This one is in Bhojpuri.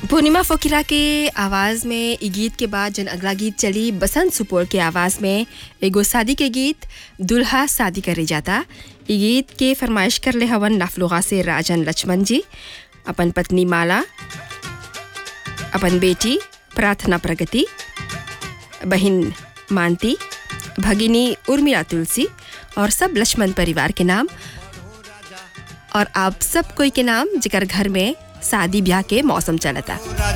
पूर्णिमा फकीरा के आवाज़ में ई गीत के बाद जन अगला गीत चली बसंत सुपोर के आवाज़ में एगो शादी के गीत दुल्हा शादी करे जाता ई गीत के फरमाइश कर ले हवन नाफलुगा से राजन लक्ष्मण जी अपन पत्नी माला अपन बेटी प्रार्थना प्रगति बहन मानती भगिनी उर्मिला तुलसी और सब लक्ष्मण परिवार के नाम और आप सब कोई के नाम जिकर घर में शादी ब्याह के मौसम चलता